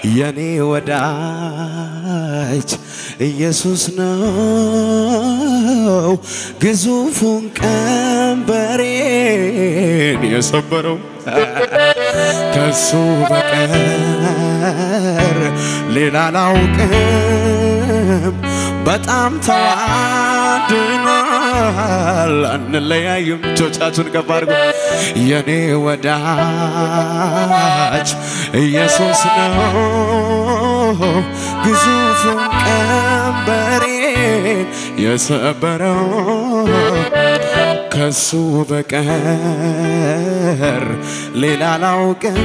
የኔ ወዳጅ ኢየሱስ ነው ግዙፉን ቀንበሬን የሰበረው ከሱ በቀር ሌላ አላውቅም። በጣም ተዋድኗል፣ አንለያይም። እጆቻችሁን ከፍ አድርጉ። የኔ ወዳጅ ኢየሱስ ነው ግዙፉን ቀንበሬን የሰበረው ከሱ በቀር ሌላ አላውቅም።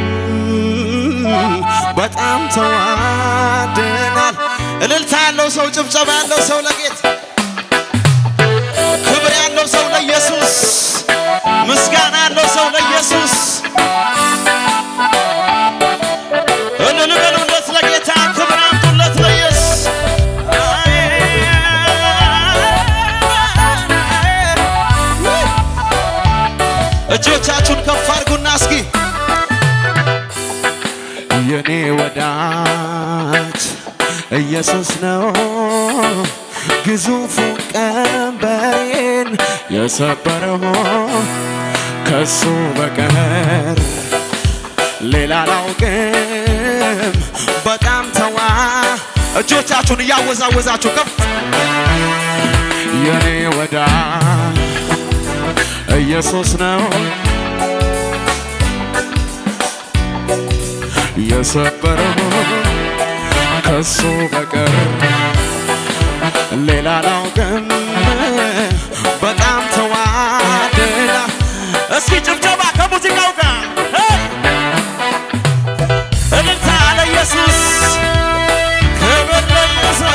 በጣም ተዋደናል። እልልታ ያለው ሰው፣ ጭብጨባ ያለው ሰው ለጌታ ክብር ያለው ሰው ለኢየሱስ፣ ምስጋና ያለው ሰው ለኢየሱስ እልል በሉለት ለጌታ ክብር አምጡለት ለኢየሱስ። እጆቻችሁን ከፍ አድርጉና እስኪ የኔ ወዳጅ ኢየሱስ ነው ግዙፉ ቀንበሬን የሰበረው ከሱ በቀር ሌላ አላውቅም። በጣም ተዋ እጆቻችሁን እያወዛወዛችሁ ከፍ የኔ ወዳጅ ኢየሱስ ነው የሰበረው ከሱ በቀር ሌላ አላውቅም። በጣም ተዋደና እስኪ ጭብጨባ ከሙዚቃው ጋር እልልታ ለኢየሱስ ክብር ለኢየሱስ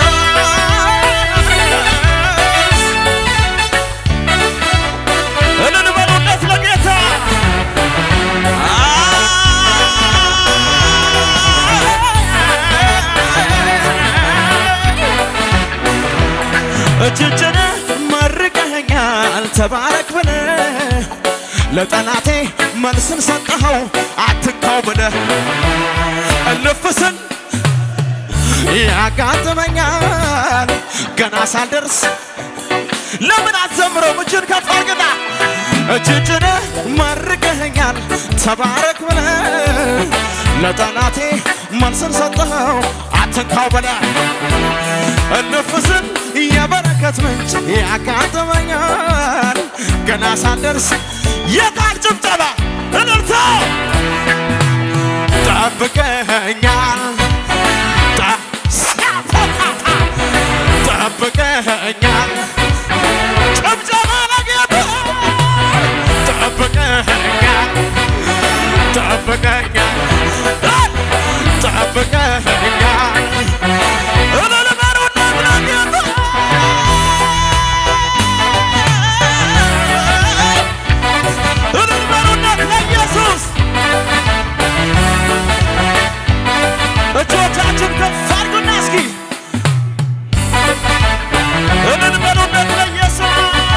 እልል በሉለት ለጌታ እጅጭን መርቀኸኛል ተባረክ ብለ ለጠላቴ መልስን ሰጠኸው አትካው ብለ እልፍስን ያጋጥመኛል ገና ሳልደርስ ለምን አትዘምረው? እጅን ከፍ አድርግና እጅጭን መርቀኸኛል ተባረክ ብለ ለጠላቴ መልስን ሰጠኸው አትንካው ብለ እንፍስን የበረከት ምንጭ ያጋጥመኛል ገና ሳልደርስ የቃል ጭብጨባ እልልታ ጠብቀኛል ጠ- ሲያፎካታ ጠብቀኛል ጭብጨባ ለጌታ ጠብቀኛል ጠብቀኛል ጠብቀኛል እልል በሉለት ለጌታ እልል በሉለት ለኢየሱስ እጆቻችን ከፍ አድርጉና እስኪ እልል በሉለት ለኢየሱስ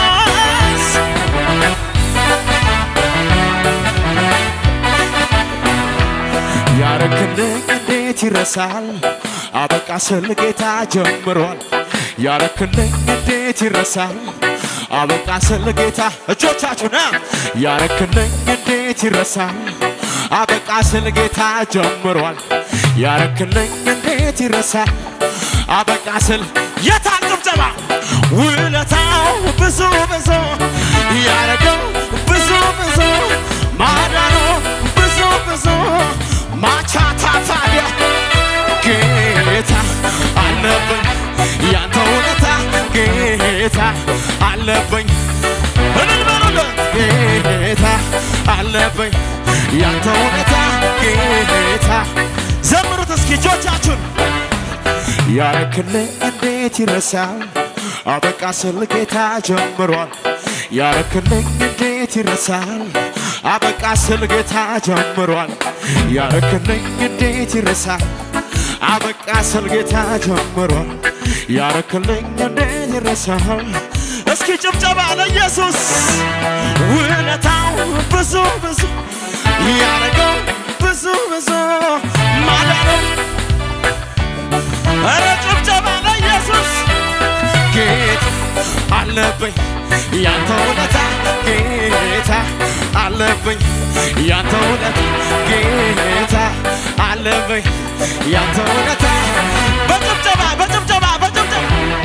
ያረክልኝ እንዴት ይረሳል? አበቃ ስል ጌታ ጀምሯል። ያረክልኝ እንዴት ይረሳል? አበቃ ስል ጌታ እጆቻችሁና ያረክልኝ እንዴት ይረሳል? አበቃ ስል ጌታ ጀምሯል። ያረክልኝ እንዴት ይረሳል? አበቃ ስል የታል ጭብጨባ? ውለታው ብዙ ብዙ ያረገው ብዙ ብዙ ማዳኑ ብዙ ብዙ ማቻታ ታዲያ ጌታ አለብኝ ያንተ ውለታ ጌታ አለብኝ እልል በሉለት ጌታ አለብኝ ያንተ ውለታ ጌታ ዘምሩት እስኪ እጆቻችሁን ያረክልኝ እንዴት ይረሳል? አበቃ ስል ጌታ ጀምሯል። ያረክልኝ እንዴት ይረሳል? አበቃ ስል ጌታ ጀምሯል። ያረክልኝ እንዴት ይረሳል? አበቃ ስል ጌታ ጀምሯል። ያረክልኝ እንዴት ይረሳል? እስኪ ጭብጨባ ለኢየሱስ ውለታው ብዙ ብዙ ያረገው ብዙ ብዙ ማዳኑ አለብኝ ያንተ ውለታ ጌታ አለብኝ ያንተ ውለታ በጭብጨባ በጭብጨባ በጭብጨባ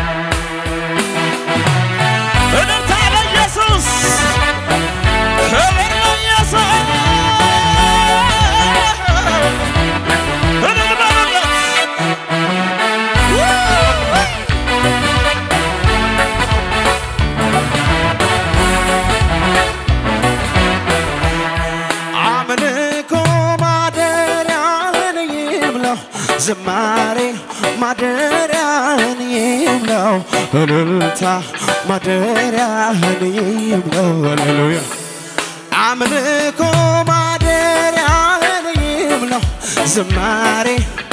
እልልታ ለኢየሱስ ክብር ለኢየሱስ እልል በሉለት አምልኮ ማደሪያህን ይምለው ዝማሬ ማደሪያህን ይምለው እልልታ ማደሪያህን ይምለው ሃሌሉያ አምልኮ ማደሪያህን ይምለው ዝማሬ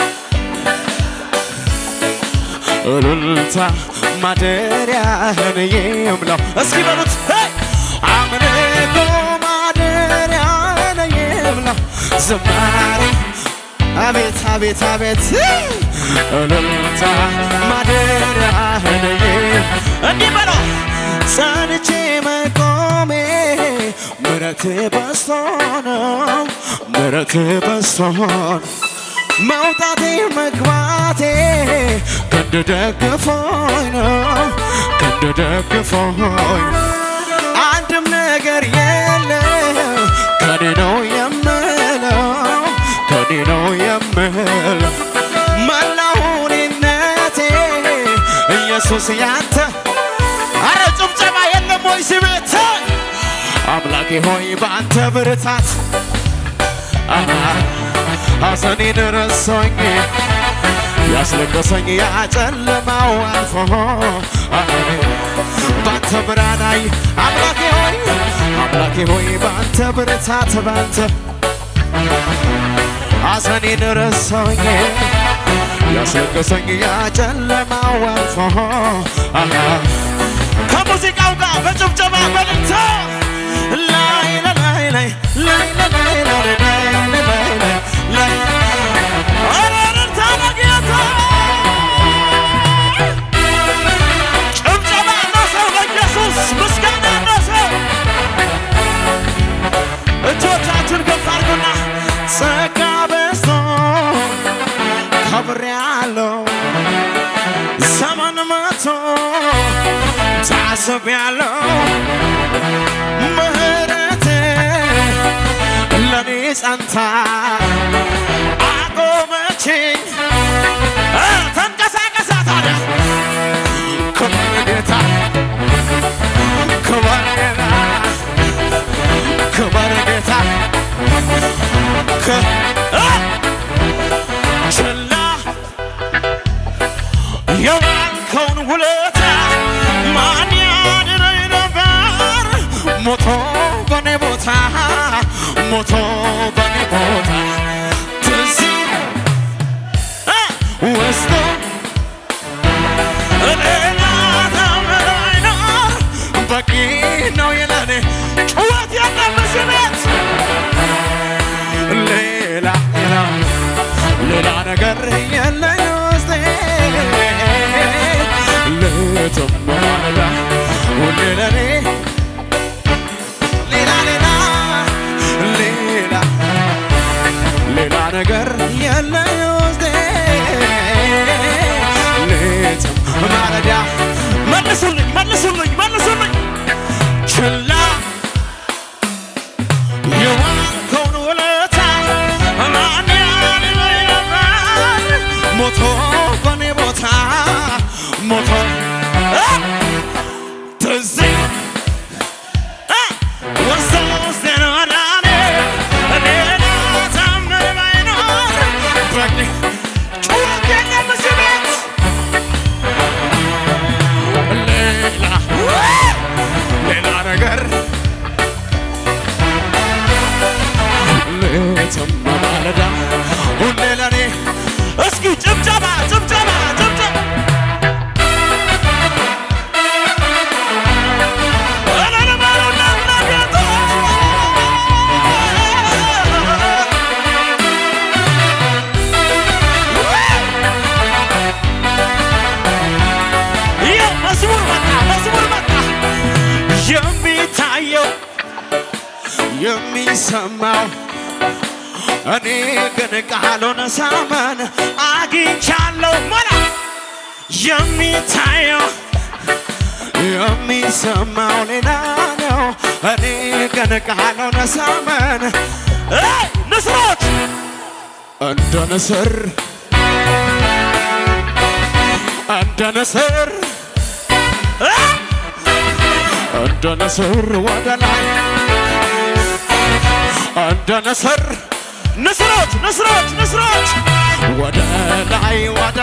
እልልታ ማደሪያህን ይምለው እስኪ በሉት ሄይ! አምልኮ ማደሪያህን ይምለው ዝማሬ አቤት አቤት አቤት እልልታ ማደሪያህን ይም እንዲህ በለው ጸንቼ መቆሜ ምረት በስቶ ነው ምረት በስቶ ነው መውጣቴ መግባቴ ክንድ ደግፎኝ ነው ክንድ ደግፎኝ አንድም ነገር የለም ከኔ ነው የምለው ከኔ ነው የምለው መላው ሁኔነቴ ኢየሱስ ያንተ አረ ጭብጨባ የለም ወይ ስሜት አምላኬ ሆይ በአንተ ብርታት ሐዘኔን ረሳኝ ያስለቀሰኝ ያጨለማው አልፎ ባንተ ብርሃናይ አምላኬ ሆይ አምላኬ ሆይ ባንተ ብርታት ባንተ ሐዘኔን ረሳኝ ያስለቀሰኝ ያጨለማው አልፎ ከሙዚቃው ጋር በጭብጨባ በልልታ ላይ ላይ ላይ ላይ ላይ ላይ ላይ ላይ ላይ ላይ ኧረ እልልታ ለጌታ ጭብጨባ ያለው ሰው ለኢየሱስ ምስጋና ያለው ሰው እጆቻችሁን ከፍ አድርጉና ጸጋ በዝቶ ከብሬያለሁ ዘመን መቶ ታስቤያለሁ ምህረት ለኔ ጸንታ አቆመችኝ እ ተንቀሳቀሳ ታዲያ ክብር ጌታ ክብር ጌታ ክብር ጌታ ክ- እ ችላ የዋልከውን ውለታ ማን ያድነኝ ነበር? ሞቶ በኔ ቦታ ሞቶ በኔ ቦታ ትዝ እ ወስዶ ሌላ ታምር አይኖር በቂ ነው የለኔ ጩኸት የለም እዚህ ቤት ሌላ ሌላ ሌላ ነገር የለኝ ውስጤ ሌትም ማለዳ ሁሌ ለኔ ሌላ ሌላ ሌላ ሌላ ነገር የለኝ ውስጤ ሌትም ማለዳ መልሱልኝ መልሱልኝ መልሱልኝ ችላ የዋልከውን ውለታ ማን ያድነኝ ነበር? ሞቶ በኔ ቦታ ሞቶ እ ትዝ እ ውስጥ ውስጤን ወዳኔ ሌላ ታምር ባይኖር በቂ ጩኸት የለም እዚህ ቤት ሌላ ሌላ ነገር ሌትም ማለዳ ሁሌ ለኔ እስኪ ጭብጨባ ጭብጨባ ጭብጨባ እልል በሉለት ለጌታ። ይኸው መዝሙር መጣ መዝሙር መጣ የሚታየው የሚ የሚሰማው እኔ ግን ቃሉን ሳመን አግኝቻለሁ ሞላ የሚታየው የሚሰማው ሌላ ነው። እኔ ግን ቃሉን ሳመን አይ ንስሮች እንደ ንስር እንደ ንስር አ! እንደ ንስር ወደ ላይ እንደ ንስር ንስሮች ንስሮች ንስሮች ወደ ላይ ወደ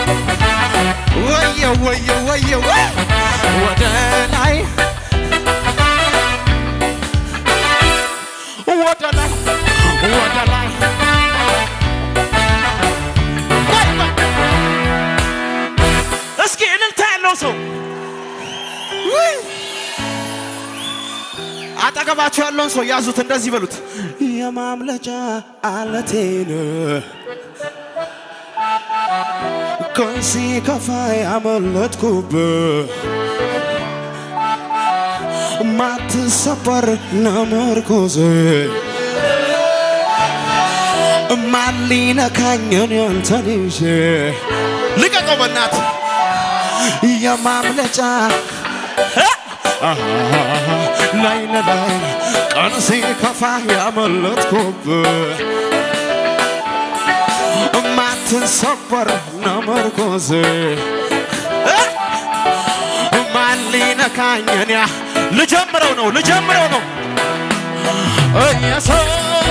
ወየ ወየ ወየ ወየ ወደ ላይ ወደ ላይ ወደ ላይ ቆይ ቆይ እስኪ እልልታ ያለው ሰው ውይ! አጠገባቸው ያለውን ሰው ያዙት፣ እንደዚህ በሉት፣ የማምለጫ አለቴን ከሲ ከፋ ያመለጥኩብህ ማትሰበር ነመርኮዜ ማን ሊነካኝን ያንተን ይዤ ልቀቀው በናት የማምለጫ ላይ ለላይ ቀን ሲከፋ ያመለጥኩብህ ማትሰበር ነመርኮዜ ማን ሊነካኝን ያ ልጀምረው ነው ልጀምረው ነው ኢየሱስ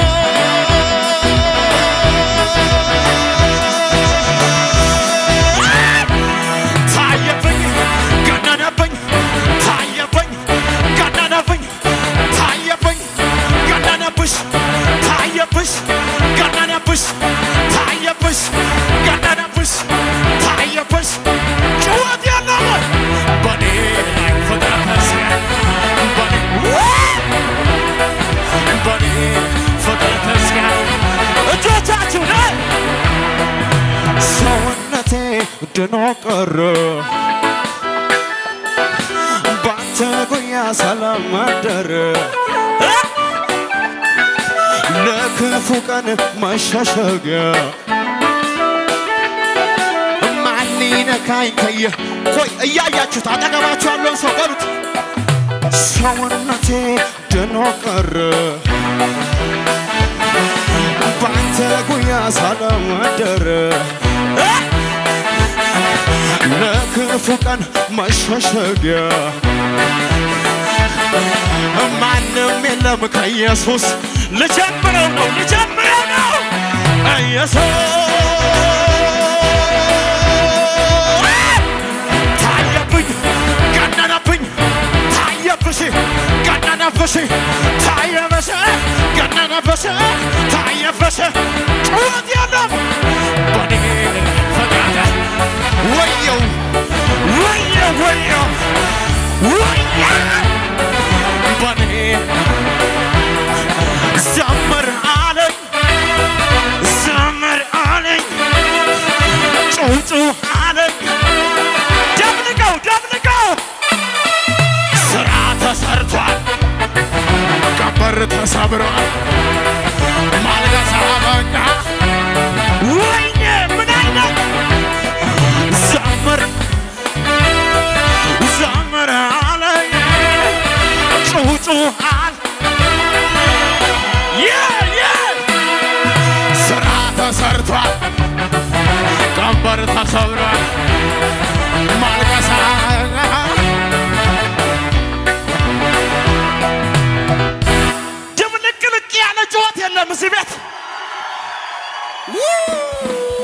ታየብኝ ገነነብኝ ታየብኝ ገነነብኝ ታየብኝ ገነነብሽ ታየብሽ ገነነብሽ ታየብሽ ገነነብሽ ታየብሽ ጭወት ያለው በኔ ላይ ፍቅረተስ በኔ በኔ ፍቅረተስ እጆቻችሁ ላይ ሰውነቴ ድኖ ቀረ ባንተ ጉያ ሰላም አደረ ለክፉ ቀን መሸሸጊያ ማን ሊነካኝ ከየ ቆይ እያያችሁት አጠገባችሁ ያለውን ሰው በሉት ሰውነቴ ድኖ ቀረ ባንተ ጉያ ሰላም አደረ ለክፉ ቀን መሸሸጊያ ማንም የለም ከኢየሱስ ልጀምረው ነው ልጀምረው ነው ኢየሱስ ታየብኝ ገነነብኝ ታየብሽ ገነነብሽ ታየበሽ ገነነብሽ ታየበሽ ጩኸት የለም በኔ ፈቃደ ወየው ወየው ወየው ወየው በኔ ዘምር አለኝ ዘምር አለኝ ጩጩ አለኝ ደብልቀው ደብልቀው ስራ ተሰርቷል ቀንበር ተሰብሯል ማልቀስ አበቃ ወይኔ ምን አይነት ዘምር ዘምር አለኝ ጩጩ አለ ስራ ተሰርቷል ቀንበር ተሰብሯል ማልቀሳ ድብልቅልቅ ያለ ጩኸት የለም እዚህ ቤት